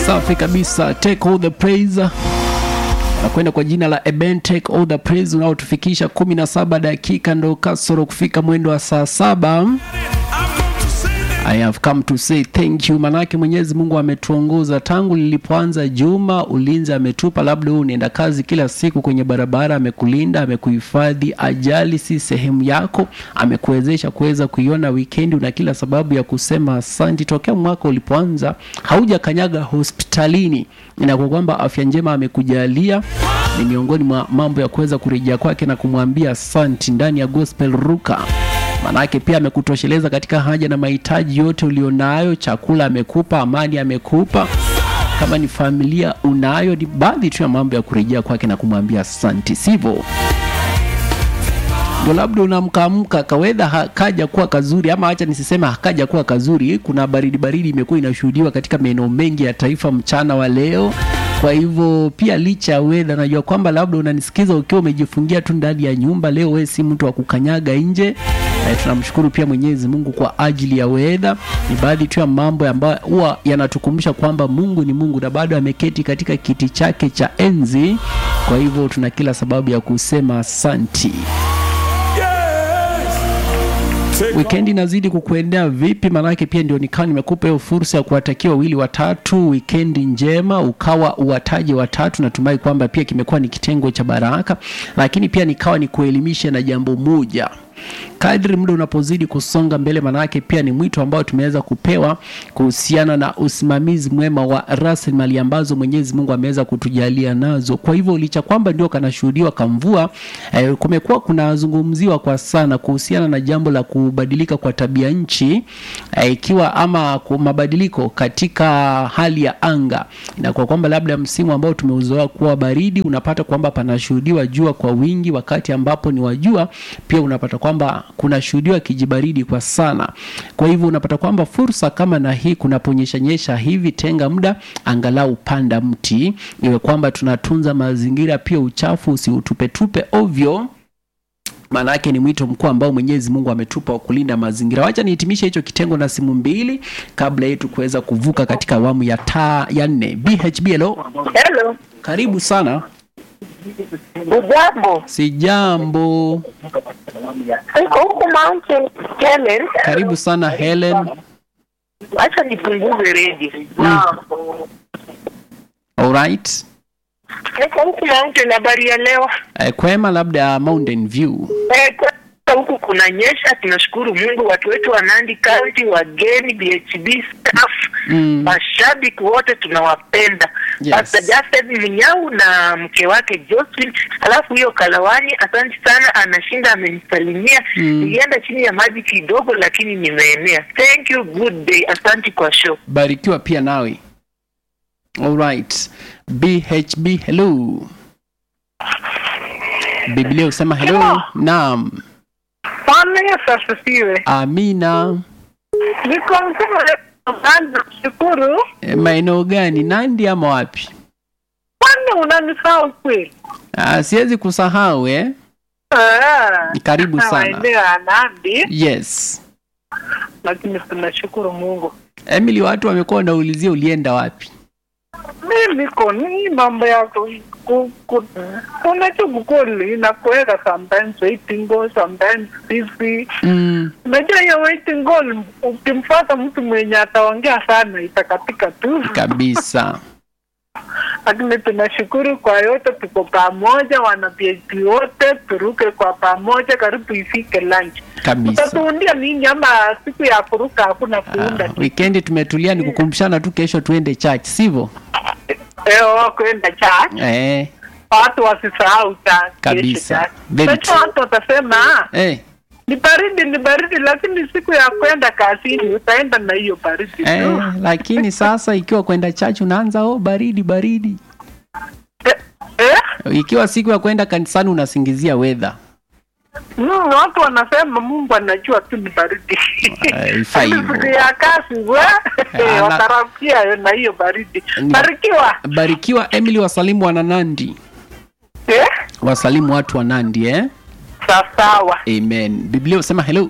Safi kabisa, take all the praise nakwenda kwa jina la Eben, take all the praise unaotufikisha 17 dakika ndo kasoro kufika mwendo wa saa saba. I have come to say thank you, manake Mwenyezi Mungu ametuongoza tangu lilipoanza juma. Ulinzi ametupa, labda wewe unaenda kazi kila siku kwenye barabara, amekulinda, amekuhifadhi. Ajali si sehemu yako, amekuwezesha kuweza kuiona wikendi. Una kila sababu ya kusema asante. Tokea mwaka ulipoanza haujakanyaga hospitalini, inakuwa kwamba afya njema amekujalia ni miongoni mwa mambo ya kuweza kurejea kwake na kumwambia asante ndani ya gospel ruka manake pia amekutosheleza katika haja na mahitaji yote ulionayo. Chakula amekupa, amani amekupa, kama ni familia unayo. Ni baadhi tu ya mambo ya kurejea kwake na kumwambia asante, sivyo? Ndo labda unamkaamka kawedha hakaja kuwa kazuri, ama acha nisisema hakaja kuwa kazuri. Kuna baridi baridi imekuwa inashuhudiwa katika maeneo mengi ya taifa mchana wa leo. Kwa hivyo pia licha ya wedha, najua kwamba labda unanisikiza ukiwa umejifungia tu ndani ya nyumba leo, wewe si mtu wa kukanyaga nje. E, tunamshukuru pia Mwenyezi Mungu kwa ajili ya wedha. Ni baadhi tu ya mambo ambayo huwa yanatukumbusha kwamba Mungu ni Mungu na bado ameketi katika kiti chake cha enzi. Kwa hivyo tuna kila sababu ya kusema asanti. Wikendi inazidi kukuendea vipi? Maanake pia ndio nikawa nimekupa hiyo fursa ya kuwatakia wawili watatu wikendi njema, ukawa uwataje watatu. Natumai kwamba pia kimekuwa ni kitengo cha baraka, lakini pia nikawa ni kuelimisha na jambo moja kadri muda unapozidi kusonga mbele, manake pia ni mwito ambao tumeweza kupewa kuhusiana na usimamizi mwema wa rasilimali ambazo Mwenyezi Mungu ameweza kutujalia nazo. Kwa hivyo licha kwamba ndio kanashuhudiwa kamvua, eh, kumekuwa kunazungumziwa kwa sana kuhusiana na jambo la kubadilika kwa tabia nchi eh, ikiwa ama mabadiliko katika hali ya anga. Inakuwa kwamba labda msimu ambao tumeuzoea kuwa baridi, unapata kwamba panashuhudiwa jua kwa wingi, wakati ambapo ni wajua pia unapata kwamba kunashuhudiwa kijibaridi kwa sana. Kwa hivyo unapata kwamba fursa kama na hii kunaponyesha nyesha hivi, tenga muda angalau panda mti, iwe kwamba tunatunza mazingira, pia uchafu usiutupetupe ovyo maana yake ni mwito mkuu ambao Mwenyezi Mungu ametupa wa kulinda mazingira. Wacha nihitimishe hicho kitengo na simu mbili kabla yetu kuweza kuvuka katika awamu ya taa ya nne. BHB, hello. Hello. Karibu sana. Ujambo. Si jambo. Niko huku Mountain Helen. Karibu sana Helen. Acha nipunguze redio. Alright. Niko huku Mountain, habari ya leo. Eh, kwema labda Mountain View. Eh, kwa huku kuna nyesha, tunashukuru Mungu. Watu wetu wa Nandi County, wageni, BHB staff, Mm. mashabiki wote tunawapenda. Yes. Pastor Justin Minyau na mke wake Jocelyn, alafu hiyo Kalawani, asante sana, anashinda amenisalimia. Mm. Nilienda chini ya maji kidogo, lakini nimeenea. Thank you, good day, asante kwa show. Barikiwa pia nawe. Alright. BHB hello. Biblia usema hello. Hello. Naam. Bwana Yesu asifiwe. Amina. Niko mzima kwanza kushukuru. E, maeneo gani? Nandi ama wapi? Kwani unanisahau kweli? Ah, siwezi kusahau eh. Ah, Karibu na sana. maeneo ya Nandi, Yes. lakini tunashukuru Mungu. Emily, watu wamekuwa wanaulizia ulienda wapi? Mimi niko ni mambo ya ku- ku- ku- unajua kukoli inakuweka sometimes waiting goal, sometimes busy. Mm, Unajua hiyo waiting goal, ukimfuata mtu mwenye ataongea sana itakatika tu. kabisa. lakini tunashukuru kwa yote, tuko pamoja, wana PhD wote, turuke kwa pamoja, karibu ifike lunch. Kabisa. Utatuundia nini? Ama siku ya kuruka hakuna kuunda Ah, weekendi tumetulia ni kukumbushana tu kesho tuende church, sivyo? leo kwenda church, Eh, watu wasisahau church Kabisa. kesho church. Very Kesho true. watu watasema "Ah, eh, ni baridi, ni baridi, lakini siku ya kwenda kazini utaenda na hiyo baridi eh, tu. lakini sasa ikiwa kwenda church unaanza oh, baridi baridi. Eh, eh? Ikiwa siku ya kwenda kanisani unasingizia weather. Mm, watu wanasema Mungu anajua tu ni baridi. Eh, ifai hivyo. Siku ya kazi we Ana- watarakia na hiyo baridi. Ni- Barikiwa. Barikiwa Emily, wasalimu wana Nandi, Eh? wasalimu watu wa Nandi eh? Sawa. Amen. Biblia husema hello.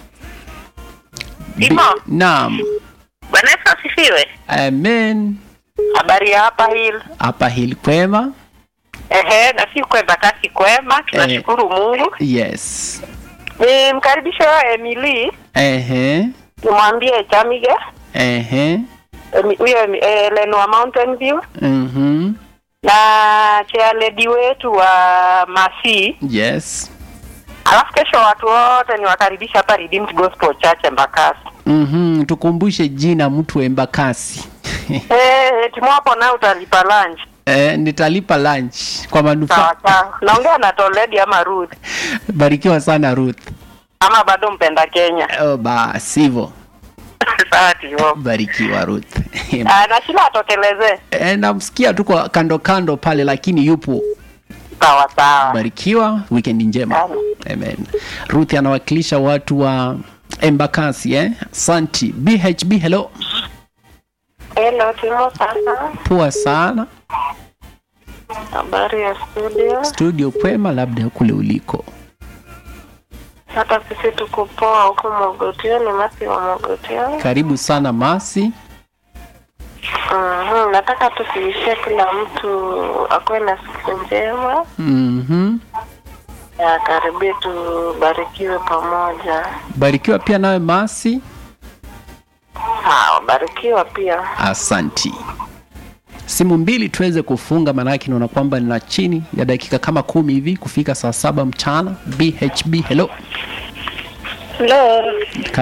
Bi- Imo. Naam. Bwana Yesu asifiwe. Amen. Habari ya hapa Hill. hapa hili kwema Ehe, na si kwema kasi kwema, tunashukuru Mungu. yes Nimkaribishe Emily, ehe nimwambie Chamige, ehe Emi- huyo Emi- eh, Len wa Mountain View mhm na chair lady wetu wa Masi. yes Alafu kesho watu wote niwakaribisha hapa Redeemed Gospel Church Embakasi. mhm tukumbushe jina mtu embakasi Eh, timwapo na utalipa lunch. eh, nitalipa lunch kwa manufaa Sawa sawa. Naongea na Toledi ama Ruth barikiwa sana ruth ama bado mpenda Kenya. oh, basi hivyo Sawa tivo. barikiwa ruth Ah, na shila atokelezee. e, namsikia tu kwa kando kando pale lakini yupo Sawa sawa. barikiwa weekend njema amen ruth anawakilisha watu wa embakasi eh? santi bhb hello Hello, Timo sasa. poa sana Habari ya studio. studio kwema labda kule uliko Hata sisi tuko poa huko Mogotioni, Masi wa Mogotioni. karibu sana masi Mhm, nataka tukiishie kila mtu akuwe na siku njema mm-hmm. na karibia tubarikiwe pamoja. barikiwa pia nawe masi Sawa, barikiwa pia. asanti simu mbili tuweze kufunga maanake naona kwamba nina chini ya dakika kama kumi hivi kufika saa saba mchana bhb hello Hello.